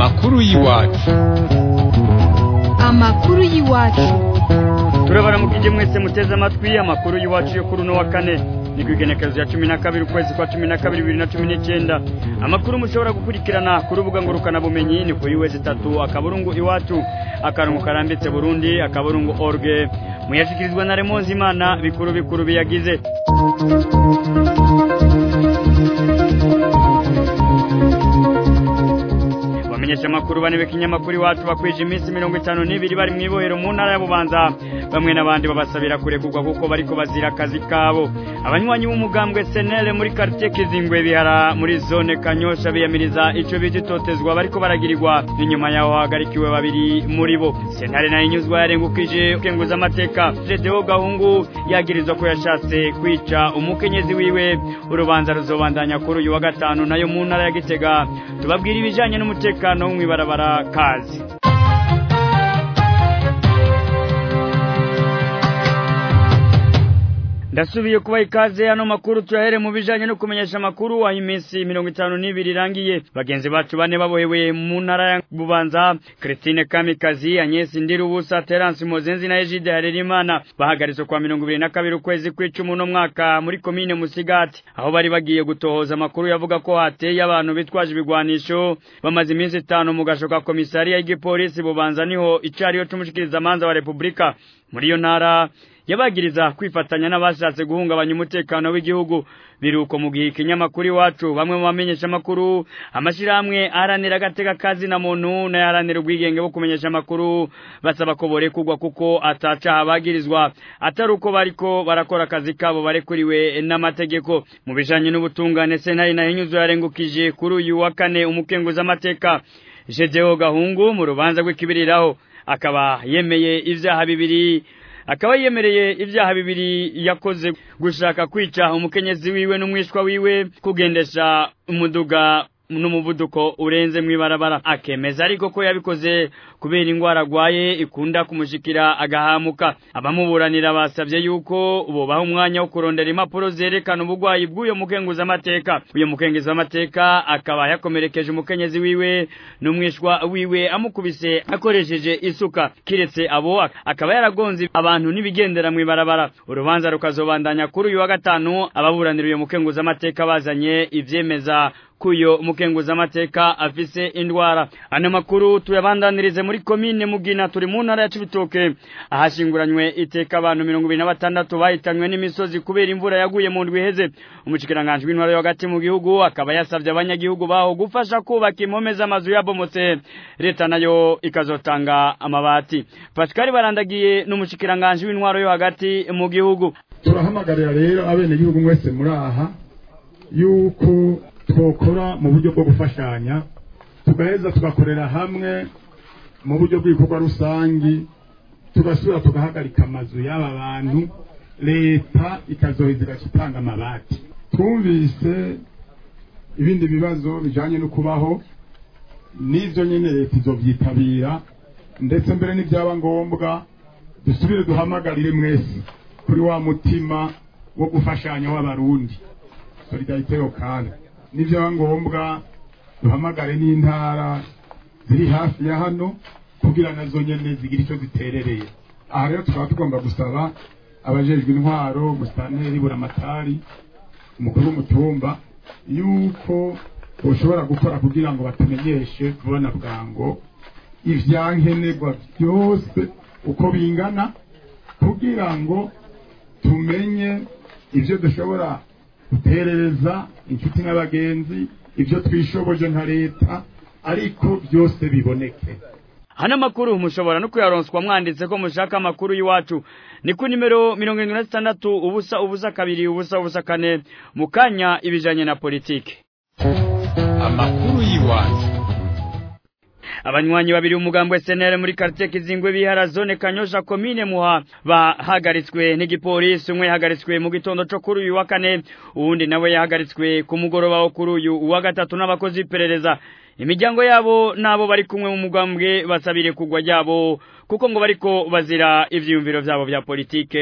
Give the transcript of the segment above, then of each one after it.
amakuru y'iwacu amakuru y'iwacu turabaramukije mwese muteze amatwi amakuru y'iwacu yo kuri uno wa kane ni ku igenekerezo ya cumi na kabiri ukwezi kwa cumi na kabiri bibiri na cumi n'icyenda amakuru mushobora gukurikirana ku rubuga ngurukanabumenyi ni kuri wezi itatu akaburungu iwacu akarongo karambitse burundi akaburungu orge muyashyikirizwa na remonzi imana bikuru bikuru biyagize bamenyesha amakuru bane b'ikinyamakuru iwacu bakwije iminsi mirongo itanu n'ibiri bari mu ibohero mu ntara ya bubanza bamwe n'abandi babasabira kurekurwa kuko bariko bazira akazi kabo abanywanyi b'umugambwe senere muri quartier kizingwe bihara muri zone kanyosha biyamiriza ico bita itotezwa bariko baragirirwa inyuma yaho hahagarikiwe babiri muri bo sentare nayo inyuzwa yarengukije kenguza amateka jedeo gahungu yagirizwa ko yashatse kwica umukenyezi wiwe urubanza ruzobandanya kuri uyu wa gatanu nayo mu ntara ya gitega tubabwira ibijanye n'umutekano wo mw'ibarabara kazi ndasubiye kuba ikaze hano makuru tuyahere mu bijanye no kumenyesha amakuru aho iminsi mirongo itanu n'ibiri irangiye bagenzi bacu bane babohewe mu ntara ya bubanza christine kamikazi agnes ndirubusa terence mozenzi na egide harerimana bahagaritse kwa mirongo ibiri na kabiri ukwezi kw'icumi uno mwaka muri komine musigati aho bari bagiye gutohoza amakuru yavuga ko hateye abantu bitwaje ibigwanisho bamaze iminsi itanu mu gasho ka komisariya y'igipolisi bubanza niho icariyo c'umushikirizamanza wa repubulika muri iyo ntara yabagiriza kwifatanya n'abashatse guhungabanya umutekano w'igihugu biruko mu gihe ikinyamakuru iwacu bamwe mu bamenyesha amakuru amashyirahamwe aharanira agateka kazi na muntu n'ayaharanira ubwigenge bwo kumenyesha amakuru basaba ko borekurwa kuko atacaha bagirizwa atari uko bariko barakora akazi kabo barekuriwe n'amategeko mu bijanye n'ubutungane sentare nayo inyuzo yarengukije kuri uyu wa kane umukenguzamateka jedeo gahungu mu rubanza rw'ikibiriraho akaba yemeye ivyaha bibiri akaba yemereye ibyaha bibiri yakoze gushaka kwica umukenyezi wiwe n'umwishwa wiwe kugendesha umuduga n'umuvuduko urenze mw'ibarabara akemeza ariko ko yabikoze kubera indwara agwaye ikunda kumushikira agahamuka abamuburanira basabye yuko bobaha umwanya wo kurondera impapuro zerekana ubugwayi bw'uyo mukenguzamateka uyo mukenguzamateka akaba yakomerekeje umukenyezi wiwe n'umwishwa wiwe amukubise akoresheje isuka kiretse abo akaba yaragonze abantu n'ibigendera mw'ibarabara urubanza rukazobandanya kuri uyu wa gatanu ababuranira uyo mukenguzamateka bazanye ivyemeza kuyo mukenguzamateka afise indwara ano makuru tuyabandanirize muri komine mugina turi mu ntara ya cibitoke ahashinguranywe iteka abantu mirongo ibiri na batandatu bahitanywe n'imisozi kubera imvura yaguye mu ndwi iheze umushikiranganji w'intwaro yo hagati mu gihugu akaba yasavye abanyagihugu baho gufasha kubaka impome z'amazu yabomotse leta nayo ikazotanga amabati pascal barandagiye n'umushikiranganji w'intwaro yo hagati mu gihugu turahamagarira rero abenegihugu mwese muri aha yuko twokora mu buryo bwo gufashanya tugaheza tugakorera hamwe mu buryo bw'ibikorwa rusangi tugasubira tugahagarika amazu y'aba bantu leta ikazoheza igaca itanga amabati twumvise ibindi bibazo bijanye no kubaho n'ivyo nyene leta izovyitabira ndetse mbere n'ivyaba ngombwa dusubire duhamagarire mwese kuri wa mutima wo gufashanya w'abarundi solidarite yokana n'ibyaba ngombwa duhamagare n'intara ziri hafi ya hano kugira nazo nyene zigira icyo ziterereye aha rero tukaba tugomba gusaba abajejwe intwaro musitanteri buramatari umukuru w'umutumba yuko boshobora gukora kugira ngo batumenyeshe vuba na bwango ivyankenerwa byose uko bingana kugira ngo tumenye ivyo dushobora guterereza inshuti n'abagenzi ibyo twishoboje nka leta ariko byose biboneke hano makuru mushobora no kuyaronswa mwanditse ko mushaka amakuru y'iwacu ni ku nimero mirongo irindwi na zitandatu ubusa ubusa kabiri ubusa ubusa kane mu kanya ibijanye na politiki amakuru y'iwacu abanywanyi babiri umugambo SNL muri quartier Kizingwe bihara zone Kanyosha commune muha bahagaritswe n'igipolisi umwe yahagaritswe mu gitondo cyo kuri uyu wa kane uwundi nawe yahagaritswe ku mugoroba wo kuri uyu wa gatatu n'abakozi iperereza imiryango yabo nabo bari kumwe mu mugambwe basabire kugwa ryabo kuko ngo bariko bazira ivyiyumviro vyabo vya politike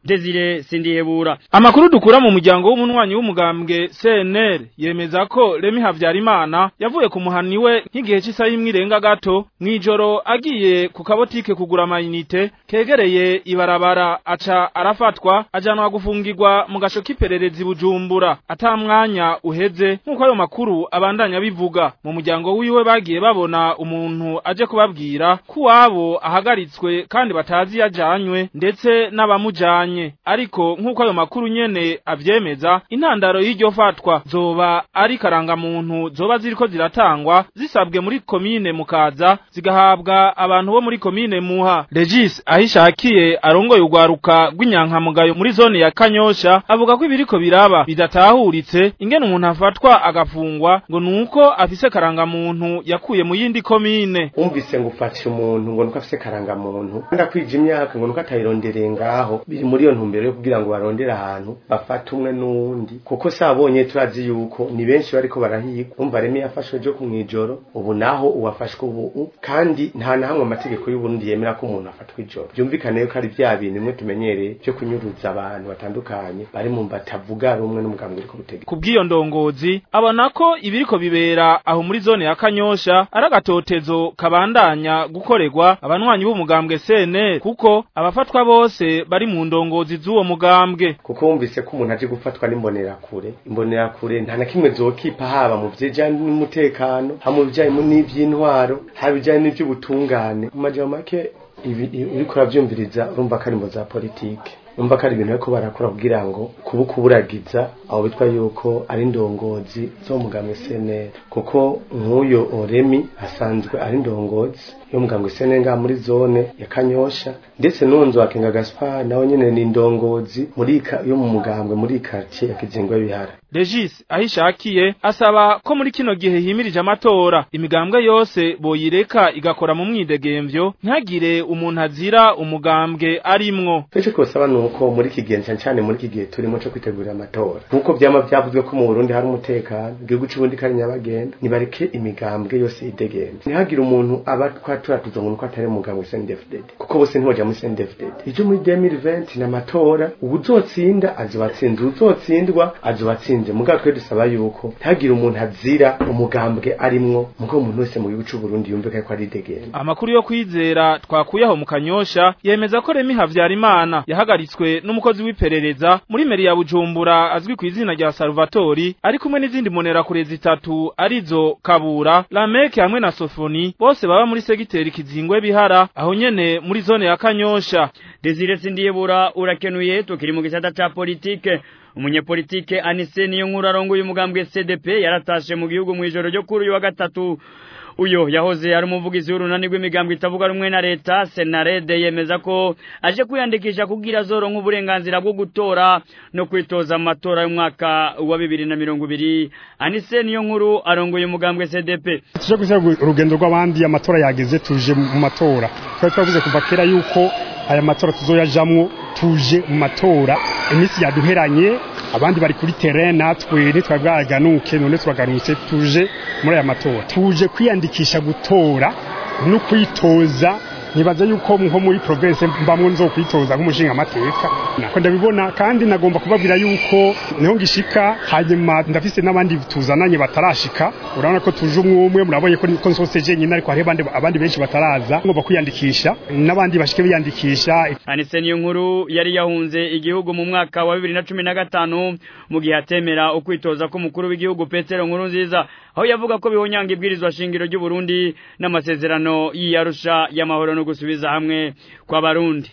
Desire Sindihebura Amakuru dukura mu muryango w'umunwanyi w'umugambwe CNL yemeza ko Remi Havyarimana yavuye ku muhani we nk'igihe cy'isaha imwe irenga gato mwijoro agiye ku kabotike kugura amayinite kegereye ibarabara aca arafatwa ajanwa gufungirwa mu gasho k'ipererezi Bujumbura ata mwanya uheze nk'uko ayo makuru abandanya bivuga mu muryango wiwe bagiye babona umuntu aje kubabwira ko wabo ahagaritswe kandi batazi yajanywe ndetse n'abamujanye ariko nk'uko ayo makuru nyene avyemeza intandaro y'iryo fatwa zoba ari karangamuntu zoba ziriko ziratangwa zisabwe muri komine mukaza zigahabwa abantu bo muri komine muha Regis ahishakiye arongoye urwaruka rw'inyankamugayo muri zone ya Kanyosha avuga ko ibiriko biraba bidatahuritse ingene umuntu afatwa agafungwa ngo nuko afise karangamuntu yakuye mu yindi komine wumvise ngo ufashe umuntu ngo nuko afise karangamuntu ndakwije imyaka ngo nuko atayirondereye ngaho biri muri iyo ntumbero yo kugira ngo barondere ahantu bafate umwe n'uwundi kuko sabonye turazi yuko ni benshi bariko barahigwa umva remi yafashwe jo kumwijoro ubu naho uwafashwe ubu kandi nta na hamwe amategeko y'uburundi yemera ko umuntu afatwa ijoro byumvikane yuko ari vya bintu bimwe tumenyereye vyo kunyuruza abantu batandukanye bari mu batavuga rumwe n'umugambwe uriko butegeka kubw'iyo ndongozi abona ko ibiriko bibera aho muri zone ya Kanyosha ari agatotezo kabandanya gukorerwa abanywanyi b'umugambwe CNL kuko abafatwa bose bari mu ndongozi z'uwo mugambwe kuko wumvise ko umuntu aje gufatwa n'imbonerakure imbonerakure nta na kimwe zokipa haba mu vyejanye n'umutekano ha mu bijanye n'ivy'intwaro haba bijanye n'ivy'ubutungane mu majambo make ibi uriko uravyumviriza urumva ko ari imbo za politike umva ko ari ibintu bariko barakora kugira ngo kuba kuburagiza aho bitwa yuko ari indongozi zo mugambwe CNL kuko nk'uyo Oremi asanzwe ari indongozi yo mugambwe CNL nga muri zone ya Kanyosha ndetse n'unzu akenga Gaspar nawe nyene ni indongozi muri yo mu mugambwe muri quartier ya Kizingwe bihara Regis ahishakiye asaba ko muri kino gihe himirije amatora imigambwe yose boyireka igakora mu mwidegemvyo ntagire umuntu azira umugambwe arimwo Icyo twosaba nuko muri iki gihe cyane cyane muri iki gihe turimo cyo kwitegurira amatora nkuko byama byavuzwe ko mu Burundi hari umutekano igihugu cy'ubundi kari nyabagenda nibareke imigambwe yose yidegemvye ntihagire umuntu aba twaturatuza ngo nuko atari umugambwe CNDD-FDD kuko bose ntiboja muri CNDD-FDD ivyo muri 2020 n'amatora ubuzotsinda azobatsinda uzotsindwa azobatsinze mugabo twe dusaba yuko ntihagire umuntu azira umugambwe arimwo mugabo umuntu wese mu gihugu cy'u Burundi yumve ko ari degenda amakuru yo kwizera twakuyeho mu kanyosha yemeza ko Remi Havyarimana yahagaritswe n'umukozi w'iperereza muri meri ya Bujumbura azwi ku izina rya Salvatori ari kumwe n'izindi monerakure zitatu arizo Kabura Lameke hamwe na Sofoni bose baba muri segiteri Kizingwe bihara aho nyene muri zone ya Kanyosha Desire Sindiyebura urakenuye tukiri mu gisata ca politike umunyepolitike Anise niyo nkuru arongoye umugambwe CDP yaratashe mu gihugu mu ijoro ryo kuri uyu wa gatatu uyo yahoze ari umuvugizi w'urunani rw'imigambwe itavuga rumwe na leta senarede yemeza ko aje kwiyandikisha kugira zoronka uburenganzira bwo gutora no kwitoza amatora y'umwaka wa bibiri na mirongo ibiri anise niyo nkuru arongoye umugambwe cdp tuje gushyira urugendo rw'abandi amatora yageze tuje mu matora twari twavuze kuva kera yuko aya matora tuzoyajamwo tuje mu matora iminsi yaduheranye abandi bari kuri terrain natwe ntitwabwaganuke none turagarutse tuje muri aya matora tuje kwiyandikisha gutora no kwitoza nibaza yuko nko muri province mbamwe nzo kwitoza nk'umushinga amateka nako ndabibona kandi nagomba kubabwira yuko niho ngishika hanyuma ndafise n'abandi tuzananye batarashika urabona ko tuje umwe umwe murabonye ko ko nsoseje nyine ariko hari abandi abandi benshi bataraza ngomba kwiyandikisha n'abandi bashike biyandikisha anise niyo nkuru yari yahunze igihugu mu mwaka wa 2015 mu gihe atemera ukwitoza ko mukuru w'igihugu Petero nkuru nziza aho yavuga ko bihonyanga ibwirizwa shingiro ry'u Burundi n'amasezerano y'iyarusha y'amahoro no gusubiza hamwe kw'abarundi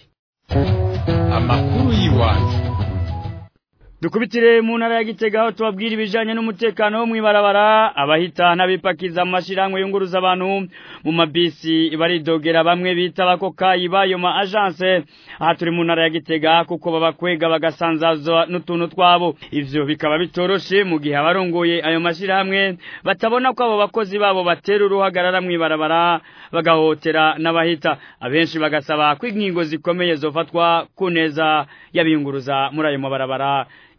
amakuru y'iwacu dukubitire mu ntara ya Gitega aho tubabwira ibijanye n'umutekano wo mwibarabara abahita n'abipakiza amashirahamwe yunguruza abantu mu mabisi baridogera bamwe bita abakokayi bayo ma agence aha turi mu ntara ya Gitega kuko babakwega bagasanzazwa n'utuntu twabo ivyo bikaba bitoroshe mu gihe abarongoye ayo mashirahamwe batabona ko abo bakozi babo batera uruhagarara mwibarabara bagahotera n'abahita abenshi bagasaba ko ingingo zikomeye zofatwa ku neza y'abiyunguruza muri ayo mabarabara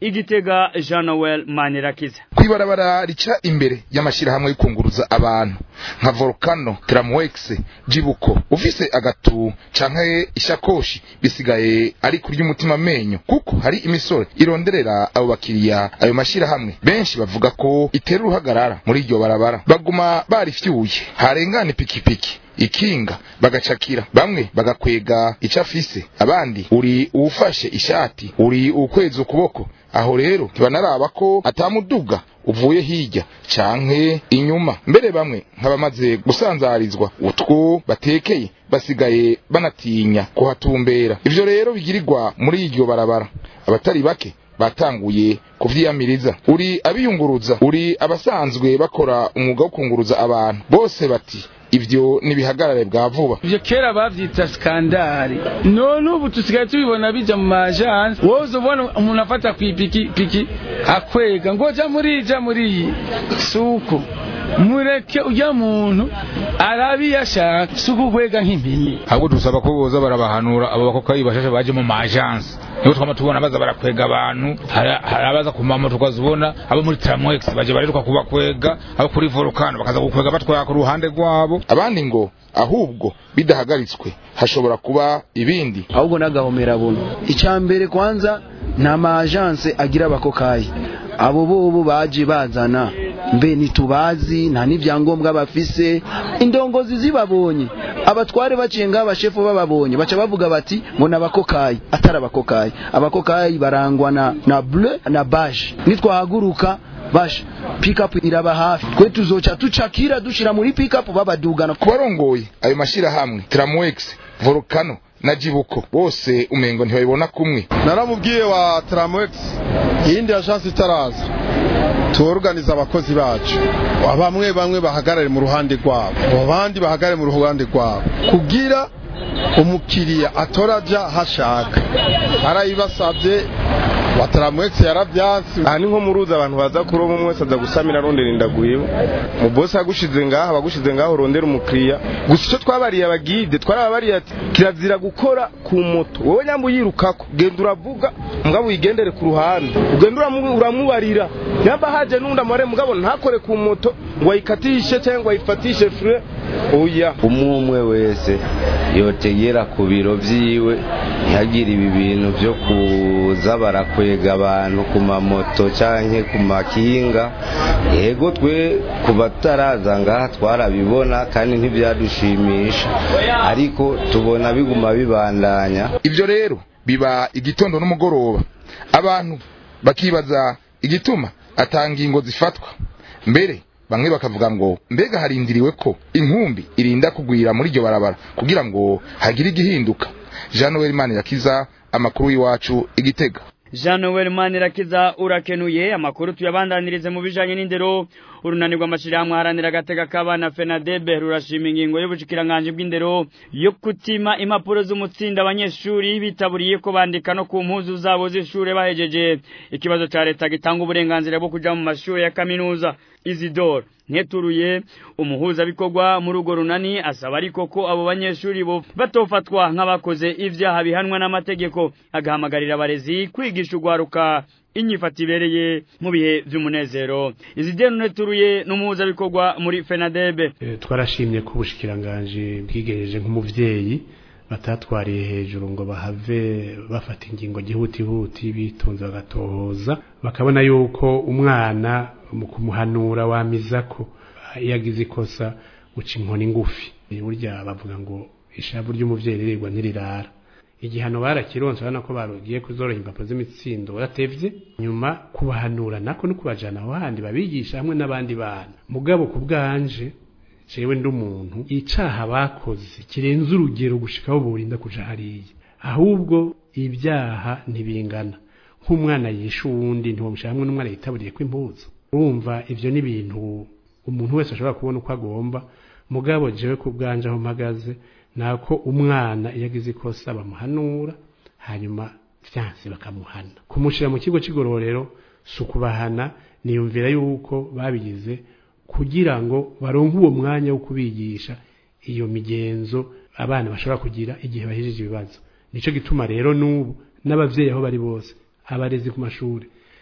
igitega Jean Noel Manirakiza kwibarabara rica imbere y'amashirahamwe y'ukunguruza abantu nka Volcano Tramwex Jibuko ufise agatu canke ishakoshi bisigaye ari kurya umutima menyo kuko hari imisore ironderera abo bakiriya ayo mashirahamwe benshi bavuga ko itera uruhagarara muri iryo barabara baguma barifyuye harengana ipikipiki ikinga bagacakira bamwe bagakwega icafise abandi uri uwufashe ishati uri ukweza ukuboko aho rero ntibanaraba ko atamuduga uvuye hirya canke inyuma mbere bamwe nk'abamaze gusanzarizwa utwo batekeye basigaye banatinya kuhatumbera ivyo rero bigirirwa muri iryo barabara abatari bake batanguye kuvyiyamiriza uri abiyunguruza uri abasanzwe bakora umwuga wo kunguruza abantu bose bati ivyo nibihagarare bwa vuba ivyo kera bavyita skandari none ubu tusigaye tubibona bija mu majansi wowe ubona umuntu afata kw'ipikipiki akwega ngo ja muri ja muri suko mureke ujya muntu arabi yashaka suko kwega nk'impini ahubwo dusaba ko boza barabahanura abo bakokayi bashashe baje mu majansi niho twama tubona baza barakwega abantu hari abaza ku mamoto ukazibona abo muri tramwex baje bariruka kubakwega abo kuri volcano bakaza gukwega batwara ku ruhande rwabo abandi ngo ahubwo bidahagaritswe hashobora kuba ibindi ahubwo n'agahomera buno icya mbere kwanza nta majanse agira abakokayi abo bobo baje bazana mbe ntitubazi nta n'ibyangombwa bafise indongozi zibabonye abatware baciye ngaho abashefu bababonye baca bavuga bati ngo ni abakokayi atari abakokayi abakokayi barangwa na na bleu na baje nitwahaguruka basha pikapu iraba hafi twe tuzoca tucakira dushira muri pikapu babadugana ku barongoye ayo mashirahamwe tramwex volcano na jibuko bose umengo ntibabibona kumwe naramubwiye wa tramwex iyindi agence itaraza tuorganiza abakozi bacu bamwe bamwe bahagarare mu ruhande rwabo abandi bahagarare mu ruhande rwabo kugira umukiriya atoraja hashaka arayibasabye bataramwetse yaravyansi aha ni nko muruzi abantu baza kuroba umwe wese aza gusamira arondera indaguyeho mu bosi agushize ngaha bagushize ngaho urondera umukiriya gusa icyo twabariye abagide twarababariye ati kirazira gukora ku moto wowe nyamba uyirukako genda uravuga mugabo uyigendere ku ruhande ugenda uramubarira nyamba haje n'undi amare mugabo ntakore ku moto ngo ayikatishe cyangwa ngo ayifatishe fure oya umwe umwe wese yotegera ku biro vyiwe ntihagire ibi bintu vyo kuza barakwega abantu ku mamoto canke ku makinga yego twe ku bataraza ngaha twarabibona kandi ntivyadushimisha ariko tubona biguma bibandanya ivyo rero biba igitondo n'umugoroba abantu bakibaza igituma atangingo zifatwa mbere bamwe bakavuga ngo mbega harindiriwe ko inkumbi irinda kugwira muri iryo barabara kugira ngo hagire igihinduka jean noel manirakiza amakuru y'iwacu igitega Jean Noel Manirakiza urakenuye amakuru tuyabandanirize mu bijanye n'indero urunanirwa amashirahamwe haranira agatega k'abana FENADEB rurashima ingingo y'ubushikiranganje bw'indero yo kutima impapuro z'umutsinda abanyeshuri bitaburiye ko bandika no ku mpuzu zabo z'ishure bahejeje ikibazo ca leta gitanga uburenganzira bwo kuja mu mashuri ya kaminuza Isidore nteturuye umuhuza bikorwa muri urwo runani asaba ariko ko abo banyeshuri bo batofatwa nk'abakoze ivyaha bihanwa n'amategeko agahamagarira abarezi kwigisha urwaruka inyifata ibereye mu bihe vy'umunezero Isidore nteturuye n'umuhuza bikorwa muri FENADEB e, twarashimye ko ubushikiranganje bwigejeje nk'umuvyeyi batatwariye hejuru ngo bahave bafata ingingo gihutihuti bitonze bagatohoza bakabona yuko umwana mu kumuhanura wamiza ko yagize ikosa uca inkoni ngufi burya bavuga ngo ishavu ry'umuvyeyi ririrwa ntirirara igihano barakironse urabona ko barugiye kuzoroha impapuro z'imitsindo batevye nyuma kubahanura nako no kubajana aho handi babigisha hamwe n'abandi bana mugabo ku bwanje jewe ndi umuntu icaha bakoze kirenze urugero gushikaho burinda kuja hariya ahubwo ibyaha ntibingana nk'umwana yishe uwundi ntiwamushyira hamwe n'umwana yitaburiye ko impuzu urumva ivyo ni ibintu umuntu wese ashobora kubona uko agomba mugabo jewe ku bwanje aho mpagaze nako umwana iyo agize ikosa bamuhanura hanyuma vyanse bakamuhana kumushira mu kigo c'igororero si ukubahana niyumvira yuko babigize kugira ngo baronke uwo mwanya wo kubigisha iyo migenzo abana bashobora kugira igihe bahejeje ibibazo nico gituma rero n'ubu n'abavyeyi aho bari bose abarezi ku mashuri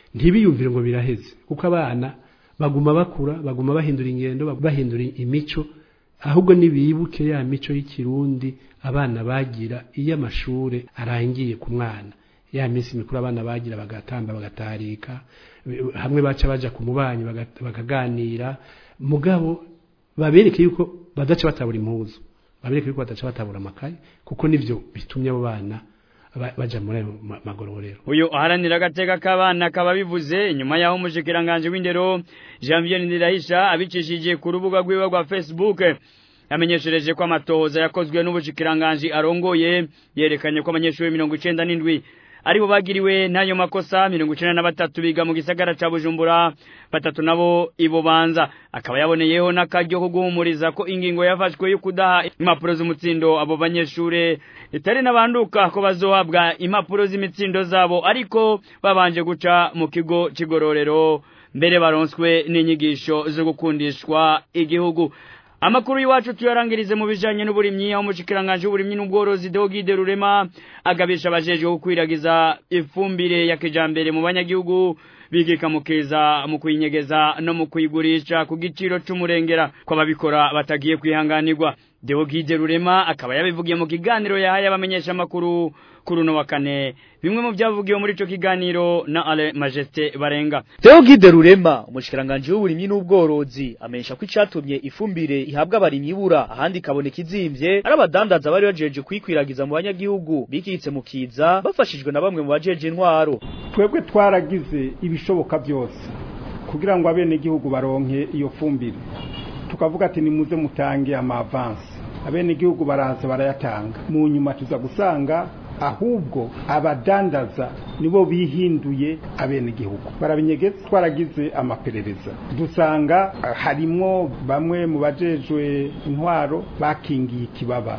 ntibiyumvire ngo biraheze kuko abana baguma bakura baguma bahindura ingendo baguma bahindura imico ahubwo nibibuke ya mico y'ikirundi abana bagira iyo amashure arangiye ku mwana ya minsi mikuru abana bagira bagatamba bagatarika hamwe baca baja ku mubanyi baga- bakaganira mugabo babereke yuko badaca batabura impuzu babereke yuko badaca batabura amakaye kuko nivyo bitumye abo bana ba- baja muri ayo ma- magororero uyu aharanira agateka k'abana akaba bivuze inyuma y'aho umushikiranganje w'indero Janvier Ndirahisha abicishije ku rubuga rwiwe rwa Facebook yamenyeshereje ko amatohoza yakozwe n'ubushikiranganje arongoye yerekanye ko abanyeshuri mirongo icenda n'indwi aribo bagiriwe n'ayo makosa mirongo icenda na batatu biga mu gisagara ca Bujumbura batatu nabo ibo banza akaba yaboneyeho n'akaryo ko guhumuriza ko ingingo yafashwe yo kudaha impapuro z'umutsindo abo banyeshure itari n'abanduka ko bazohabwa impapuro z'imitsindo zabo ariko babanje guca mu kigo c'igororero mbere baronswe n'inyigisho zo gukundishwa igihugu Amakuru iwacu tuyarangirize mu bijanye n'uburimyi aho umushikiranganje w'uburimyi n'ubworozi Deogide Rurema agabisha abajeje gukwiragiza ifumbire ya kijambere mu banyagihugu bigika mukeza mu kuyinyegeza no mu kuyigurisha ku giciro c'umurengera ko ababikora batagiye kwihanganirwa Deogide Rurema akaba yabivugiye mu kiganiro yahaye abamenyesha makuru kuri uno wa kane bimwe mu byavugiwe muri ico kiganiro na Ale Majesté Barenga Theogide Rurema umushikiranganje w'uburimyi n'ubworozi amenyesha ko icatumye ifumbire ihabwa abarimyi ibura ahandi ikaboneka izimvye ari abadandaza bari bajeje kuyikwiragiza mu banyagihugu bikitse mu kiza bafashijwe na bamwe mu bajeje intwaro twebwe twaragize ibishoboka byose kugira ngo abenegihugu baronke iyo fumbire tukavuga ati nimuze mutange amavansi abenegihugu baraza barayatanga mu nyuma tuza gusanga ahubwo abadandaza nibo bihinduye abenegihugu barabinyegetse twaragize amaperereza dusanga ah, harimwo bamwe mu bajejwe intwaro bakingiye ikibaba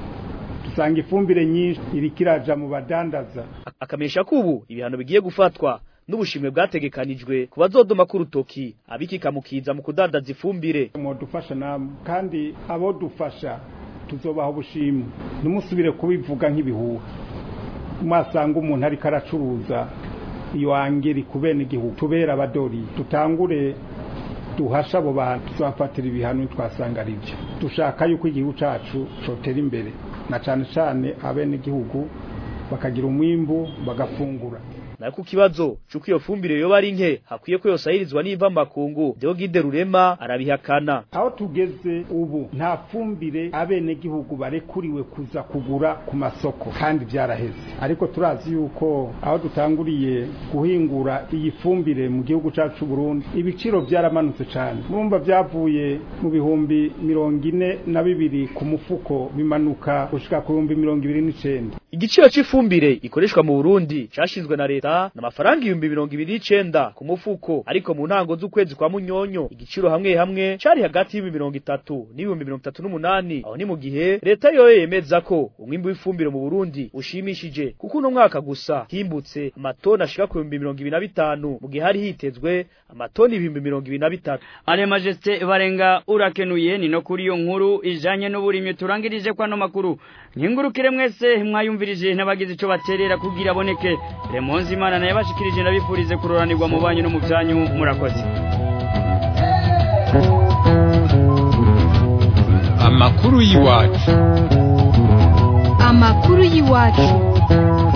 dusanga ifumbire nyinshi iriko iraja mu badandaza akamenyesha ko ubu ibihano bigiye gufatwa n'ubushimwe bwategekanijwe ku bazodoma k'urutoki abikika mu kiza mu kudandaza ifumbire modufasha namwe kandi abo dufasha tuzobaha ubushimwe ntimusubire kubivuga nk'ibihuha mwasanga umuntu ariko aracuruza iyo angeri ku bene igihugu tubera abadori tutangure duhasha abo bantu tuzafatira ibihano twasanga ari byo dushaka yuko igihugu cacu cotera imbere na cane cane abene igihugu bakagira umwimbu bagafungura nayo ku kibazo c'uko iyo fumbire yoba ari nke hakwiye ko yosahirizwa n'iva makungu Deogide Rurema arabihakana aho tugeze ubu nta fumbire abenegihugu barekuriwe kuza kugura ku masoko kandi byaraheze ariko turazi yuko aho dutanguriye guhingura iyi fumbire mu gihugu cyacu Burundi ibiciro byaramanutse cyane murumva byavuye mu bihumbi mirongo ine na bibiri ku mufuko bimanuka gushika ku bihumbi mirongo ibiri n'icenda igiciro c'ifumbire ikoreshwa mu Burundi cashinzwe na leta n'amafaranga ibihumbi mirongo ibiri n'icenda ku mufuko ariko mu ntango z'ukwezi kwa munyonyo igiciro hamwe hamwe cari hagati y'ibihumbi mirongo itatu n'ibihumbi mirongo itatu n'umunani aho ni mu gihe leta yoyo yemeza ko umwimbu w'ifumbire mu Burundi ushimishije kuko uno mwaka gusa himbutse amatoni ashika ku bihumbi mirongo ibiri na bitanu mu gihe hari hitezwe amatoni ibihumbi mirongo ibiri na bitatu Ale Majesté Barenga urakenuye ni no kuri iyo nkuru ijanye n'uburimyi turangirije kwa no makuru nkingurukire mwese mwayumvirije n'abagize ico baterera kugira aboneke Remonzi Imana naye bashikirije ndabifurize kuroranirwa mu banyu no mu byanyu murakoze amakuru y'iwacu amakuru y'iwacu